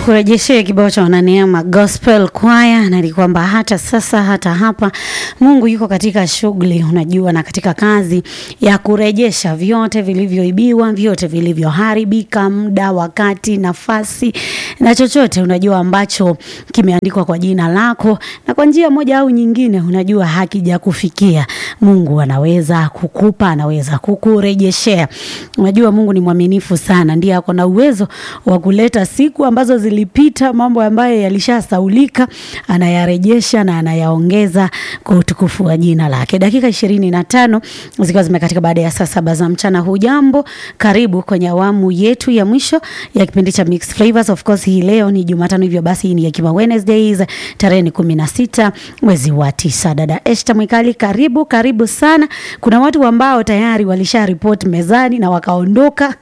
Nikurejeshee kibao cha wananeema gospel choir, na ni kwamba hata sasa hata hapa Mungu yuko katika shughuli, unajua, na katika kazi ya kurejesha vyote vilivyoibiwa, vyote vilivyoharibika, muda, wakati, nafasi na chochote unajua ambacho kimeandikwa kwa jina lako na kwa njia moja au nyingine, unajua hakijakufikia. Mungu anaweza kukupa, anaweza kukurejeshea. Unajua Mungu ni mwaminifu sana, ndiye ako na uwezo wa kuleta siku ambazo zilipita, mambo ambayo yalishasaulika, anayarejesha na anayaongeza kwa utukufu wa jina lake. Dakika ishirini na tano zikiwa zimekatika baada ya saa saba za mchana. Hujambo, karibu kwenye awamu yetu ya mwisho ya kipindi cha Mixed Flavors. Of course hii leo ni Jumatano, hivyo basi hii ni Hekima Wednesdays, tarehe ni kumi na sita mwezi wa tisa. Dada Esther Mwikali, karibu karibu sana. Kuna watu ambao tayari walisha report mezani na wakaondoka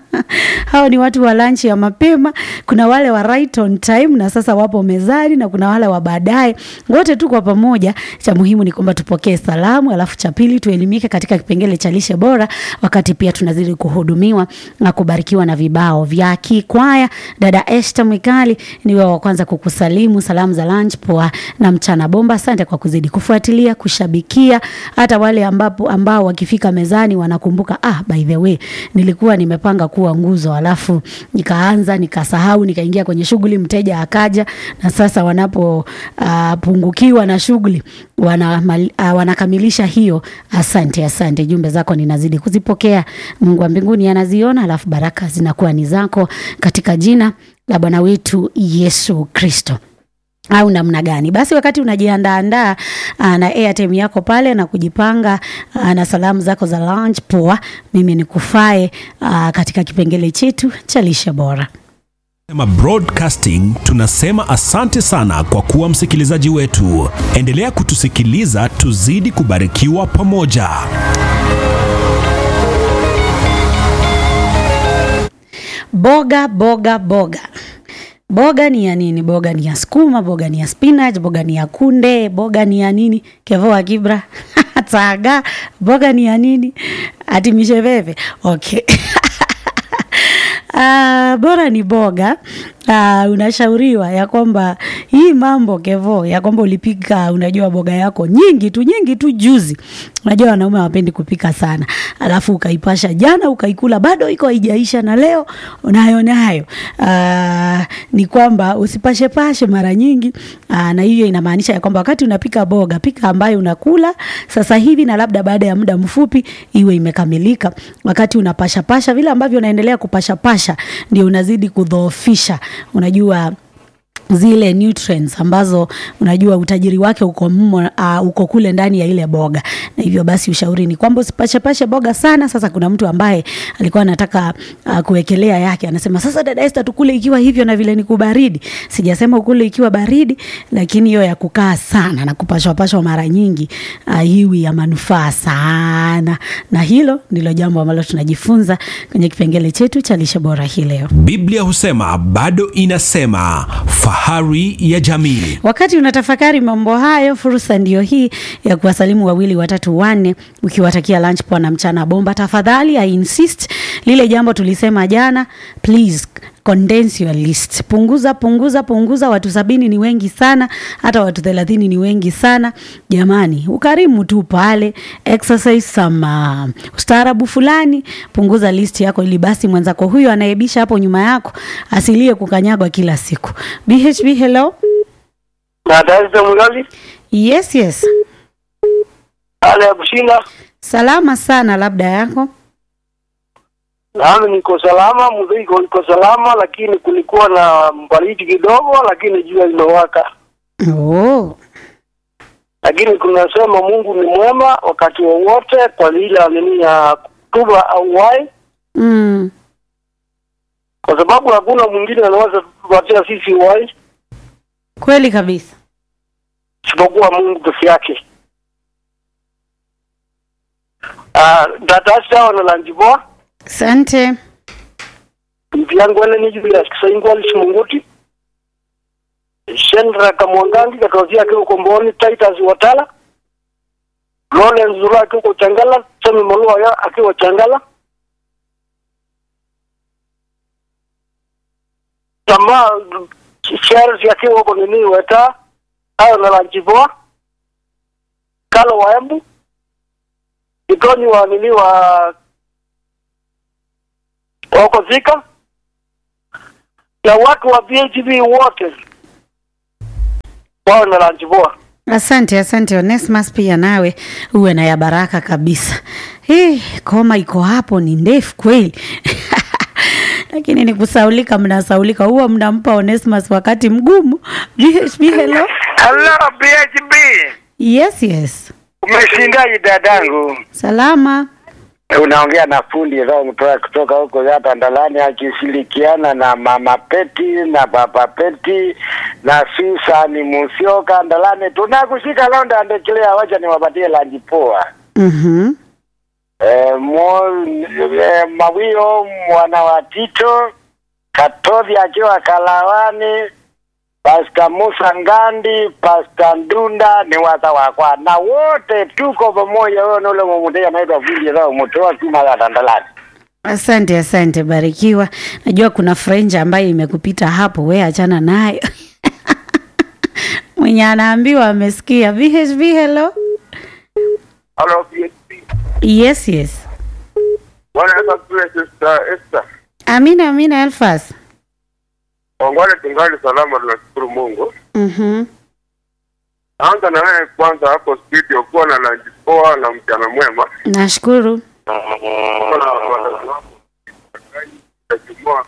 hao ni watu wa lunch ya mapema. Kuna wale wa right on time na sasa wapo mezani, na kuna wale wa baadaye. Wote tu kwa pamoja, cha muhimu ni kwamba tupokee salamu, alafu cha pili tuelimike katika kipengele cha lishe bora, wakati pia tunazidi kuhudumiwa na kubarikiwa na vibao vya kikwaya. Dada Esther Mwikali, niwe wa kwanza kukusalimu salamu za lunch poa na mchana bomba. Asante kwa kuzidi kufuatilia, kushabikia, hata wale ambapo ambao wakifika mezani wanakumbuka, ah, by the way nilikuwa nimepanga kuwa nguzo alafu nikaanza nikasahau, nikaingia kwenye shughuli, mteja akaja, na sasa wanapopungukiwa uh, na shughuli wana, uh, wanakamilisha hiyo. Asante, asante, jumbe zako ninazidi kuzipokea. Mungu wa mbinguni anaziona, alafu baraka zinakuwa ni zako katika jina la Bwana wetu Yesu Kristo au namna gani? Basi wakati unajiandaandaa na airtime yako pale na kujipanga aa, na salamu zako za lunch poa, mimi nikufae aa, katika kipengele chetu cha lishe bora. Sema Broadcasting tunasema asante sana kwa kuwa msikilizaji wetu. Endelea kutusikiliza, tuzidi kubarikiwa pamoja. Boga boga boga Boga ni ya nini? Boga ni ya sukuma, boga ni ya spinach, boga ni ya kunde, boga ni ya nini? Kevoa kibra taga, boga ni ya nini? Ati misheveve. Okay. Uh, bora ni boga. Uh, unashauriwa ya kwamba hii mambo Kevo, ya kwamba ulipika, unajua boga yako nyingi tu nyingi tu juzi. Unajua wanaume hawapendi kupika sana, alafu ukaipasha jana ukaikula bado iko haijaisha, na leo unayo nayo. Uh, ni kwamba usipashe pashe mara nyingi. Uh, na hiyo inamaanisha ya kwamba wakati unapika boga, pika ambayo unakula sasa hivi, na labda baada ya muda mfupi iwe imekamilika. Wakati unapasha pasha vile ambavyo unaendelea kupasha pasha, ndio unazidi kudhoofisha unajua zile nutrients ambazo unajua utajiri wake uko mmo, uh, uko kule ndani ya ile boga, na hivyo basi ushauri ni kwamba usipashepashe boga sana. Sasa kuna mtu ambaye alikuwa anataka uh, kuwekelea yake, anasema sasa, dada Esther, tukule ikiwa hivyo na vile ni kubaridi. Sijasema ukule ikiwa baridi, lakini hiyo ya kukaa sana na kupashwapashwa mara nyingi uh, hiwi ya manufaa sana, na hilo ndilo jambo ambalo tunajifunza kwenye kipengele chetu cha lishe bora hii leo. Biblia husema bado inasema fahari ya jamii. Wakati unatafakari mambo hayo, fursa ndiyo hii ya kuwasalimu wawili watatu wanne, ukiwatakia lunch poa na mchana bomba. Tafadhali I insist lile jambo tulisema jana, please condense your list. Punguza punguza punguza. Watu sabini ni wengi sana, hata watu thelathini ni wengi sana. Jamani, ukarimu tu pale, exercise some uh, ustaarabu fulani. Punguza list yako, ili basi mwenzako huyo anayebisha hapo nyuma yako asilie kukanyagwa kila siku. BHB, hello. Dada Mgali. Yes, yes. Hali ya kushinda. Salama sana, labda yako. Nami niko salama, mzigo iko salama, lakini kulikuwa na baridi kidogo, lakini jua limewaka. Oh. Lakini kunasema Mungu ni mwema wakati wowote, kwa lile nini ya kutuba au wai, Mm. kwa sababu hakuna mwingine anaweza kutupatia sisi wai Kweli kabisa. isipokuwa Mungu peke yake. Ah, dada sawa na lanjiboa Asante. mpiangwene ni juu ya kisaingwali simunguti Shendra Kamwangangi katozia akiwa Komboni, Titus Watala, Lawrence Zula akiwa Changala, Sami Malua akiwa Changala, jamaa shares yakiwa huko nini weta hayo na lanjivoa kalo wa embu itoni wa nini wa wako zika na watu wa BHB wote wao na lanjivoa Asante, asante Onesmus, pia nawe uwe na ya baraka kabisa. Hii koma iko hapo ni ndefu kweli lakini ni kusaulika, mnasaulika, huwa mnampa Onesmus wakati mgumu. BHB, hello. Hello BHB. Yes, yes, Umeshindaje dadangu? salama. Unaongea na fundi Roho kutoka kutoka huko hapa Ndalani akishirikiana na Mama Peti na Baba Peti na Susan Musioka Ndalani. Tunakushika leo ndaendelea, wacha niwapatie lanji poa. Mhm. Eh, mo, eh, Mawio mwana wa Tito Katovi akiwa Kalawani, Pasta Musa Ngandi, Pasta Ndunda ni waza wakwa na wote tuko pamoja. Wewe nule mumutea anaitwa Fundi Roho mtoa kima ya Dandalani. Asante, asante, barikiwa. Najua kuna frenja ambayo imekupita hapo, we achana nayo. Mwenye anaambiwa amesikia. VHB, hello. Hello, PHP. Yes, yes. Bwana Yesu asifiwe, Sister Esther. Amina, amina, Elfas. Ongole tungali salama, tunashukuru Mungu. Mhm. Anza na wewe kwanza hapo studio, kuwa na lunch poa na mchana mwema. Nashukuru. Tajumua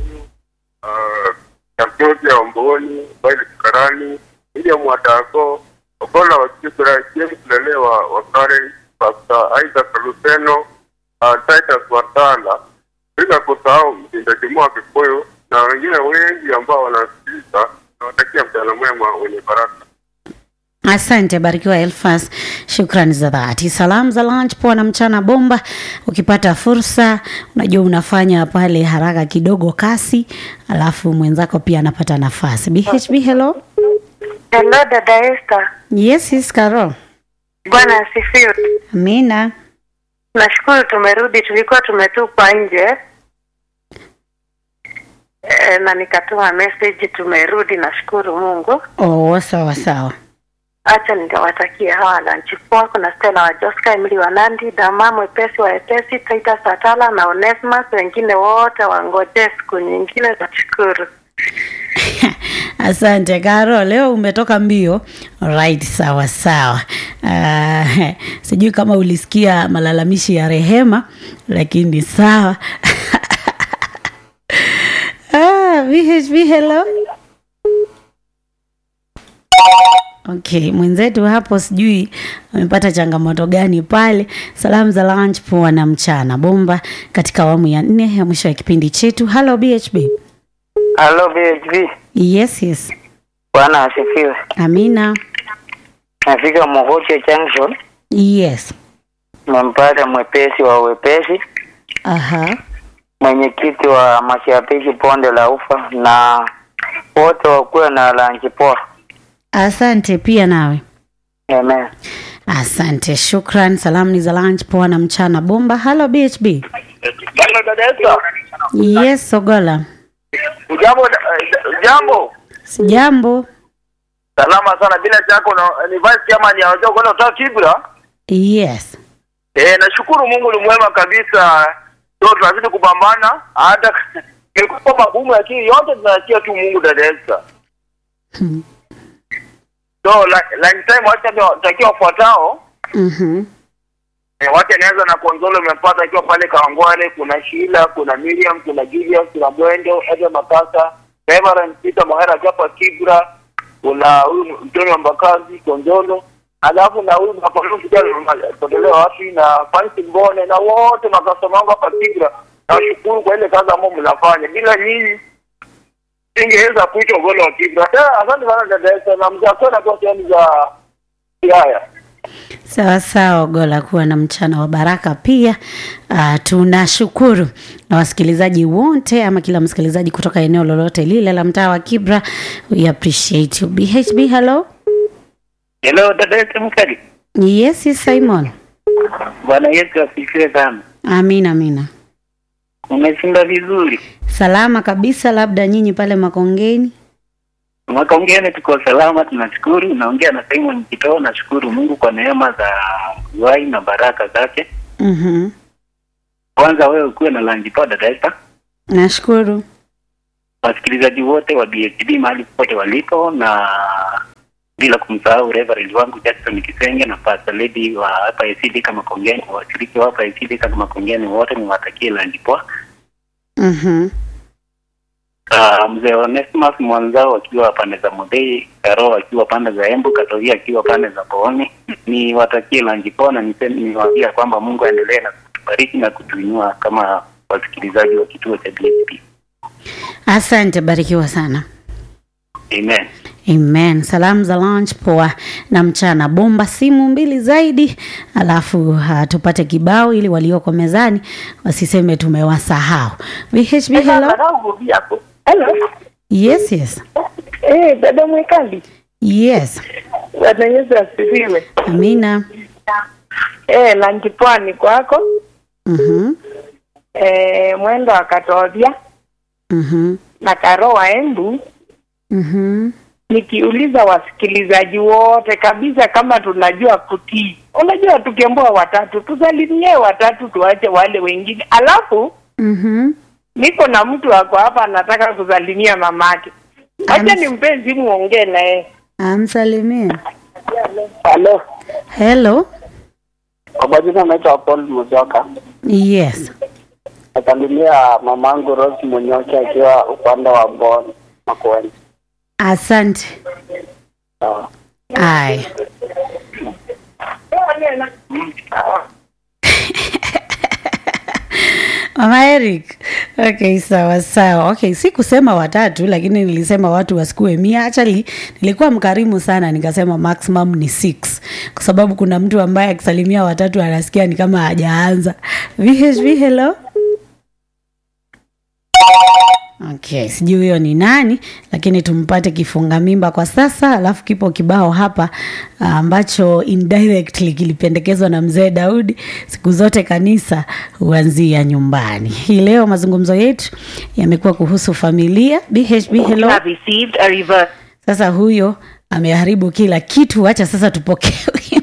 Kamtozi ya Omboni, Baili Karani, William Watako, Okola wa Kibra, James Lelewa wa Karen, Pastor Isaac Luseno, uh, Titus Watala, bila kusahau mtindajumua Kikuyu na wengine wengi ambao wanasikiliza. Nawatakia mchana mwema wenye baraka. Asante, barikiwa Elfas, shukrani za dhati. Salamu za lunch poa na mchana bomba. Ukipata fursa, unajua unafanya pale haraka kidogo, kasi, alafu mwenzako pia anapata nafasi. BHB, hello. Hello dada Esther. Yes, yes, Carol. Bwana asifiwe. Amina. Nashukuru tumerudi, tulikuwa tumetupwa nje e, na nikatuma message tumerudi, nashukuru Mungu. Oh, sawa sawa. Acha nikawatakia hawa lunch poa. Kuna Stella wa Joska, Emily wa Nandi, Dama mwepesi wa Epesi, Titus Atala na Onesmus, wengine wote wangoje siku nyingine. Nashukuru. Asante Karo, leo umetoka mbio. Right, sawa sawa. Uh, sijui kama ulisikia malalamishi ya Rehema, lakini sawa. ah, VHB, hello. Okay, mwenzetu hapo sijui amepata changamoto gani pale. Salamu za lunch poa na mchana bomba katika awamu ya nne ya mwisho ya kipindi chetu. Hello BHB. Hello BHB. Yes, yes. Bwana asifiwe. Amina. Nafika Mogoche Junction, Yes. mmempata mwepesi wa wepesi, Aha. mwenyekiti wa mashabiki bonde la ufa na wote wakuwe na lanchi poa. Asante pia nawe. Amen. Asante, shukran. Salamu ni za lunch, poa na mchana bomba. Halo BHB. Bwana dada Esther. Yes, Sogola. Ujambo jambo. Sijambo. Salama sana bila shaka una- ni vice chairman ya wazee kwenda kutoka Kibra. Yes. Eh, nashukuru Mungu ni mwema kabisa. Ndio tunazidi kupambana hata ilikuwa magumu lakini yote tunasikia tu Mungu dada Esther. Hmm. So la- lunch time wacha nitakia wafuatao. Mhm. Eh, wacha nianza na Konzolo umempata akiwa pale Kawangware, kuna Sheila, kuna Miriam, kuna Julius, kuna Mwendo, Ede Makasa, Reverend Peter Mohera akiwa hapa Kibra, kuna huyu Mtoni wa Mbakazi, Konzolo, alafu na huyu Mapolo kijana totelewa wapi na Fancy Mbone na wote makastoma wangu hapa Kibra. Nashukuru kwa ile kazi ambayo mnafanya. Bila nyinyi singeweza kuitwa golo wa Kibra. Eh, asante sana dada Esther na mzakona kwa sehemu za Siaya. Sawa sawa, Gola, kuwa na mchana wa baraka pia. Uh, tunashukuru na wasikilizaji wote ama kila msikilizaji kutoka eneo lolote lile la mtaa wa Kibra. We appreciate you. BHB, hello. Hello, dada yetu mkali. Yes, yes, Simon. Bwana Yesu asifiwe sana. Amina, amina. Umeshinda vizuri. Salama kabisa, labda nyinyi pale Makongeni. Makongeni tuko salama, tunashukuru. Naongea na Simon Kitoo. Nashukuru Mungu kwa neema za uhai na baraka zake. Mhm. Kwanza wewe ukuwe na lunch poa Esther. Nashukuru. wasikilizaji wote wa BHD mahali popote walipo, na bila kumsahau Reverend wangu Jackson Kisenge na Pastor Lady wa hapa ACD kama Kongeni, washiriki wa hapa ACD kama Makongeni wote niwatakie lunch poa. Mhm. Uh, mzee Onesimus mwanzao akiwa pande za Modei, Karo akiwa pande za Embu, Katovia akiwa pande za Booni, niwatakie lunch poa na niseme niwaambia kwamba Mungu aendelee na kutubariki na kutuinua kama wasikilizaji wa kituo cha BHD. Asante, barikiwa sana. Amen. Amen. Salamu za lunch poa na mchana bomba simu mbili zaidi, alafu uh, tupate kibao ili walioko mezani wasiseme tumewasahau. VHB, hello. Hello. Yes, yes. Eh, dada Mwekali. Yes. Bwana Yesu asifiwe. Amina. Eh, lanji pwani kwako. Mhm. Eh, mwendo wa Katobia Mhm. na Karo wa Embu. Mhm. Nikiuliza wasikilizaji wote kabisa kama tunajua kutii. Unajua tukiambiwa watatu tusalimie watatu tuache wale wengine. Alafu Mhm. niko na mtu wako hapa anataka kusalimia mamake. Acha Ams- nimpe simu ongee naye. Amsalimie. Halo, Hello. kwa majina naitwa Paul Muzoka. Yes. Nasalimia mamangu Rose Munyoki akiwa upande wa Bon Makueni. Asante. Sawa. Ai. Mama Eric. Okay, sawa sawa. Okay, si kusema watatu lakini nilisema watu wasikue mia. Actually, nilikuwa mkarimu sana nikasema maximum ni six. Kwa sababu kuna mtu ambaye akisalimia watatu anasikia ni kama hajaanza. VHV hello. Okay, sijui huyo ni nani, lakini tumpate kifunga mimba kwa sasa, alafu kipo kibao hapa ah, ambacho indirectly kilipendekezwa na mzee Daudi. Siku zote kanisa huanzia nyumbani. Hii leo mazungumzo yetu yamekuwa kuhusu familia. BHB hello. received a reverse Sasa huyo ameharibu kila kitu, acha sasa tupokee wimbo.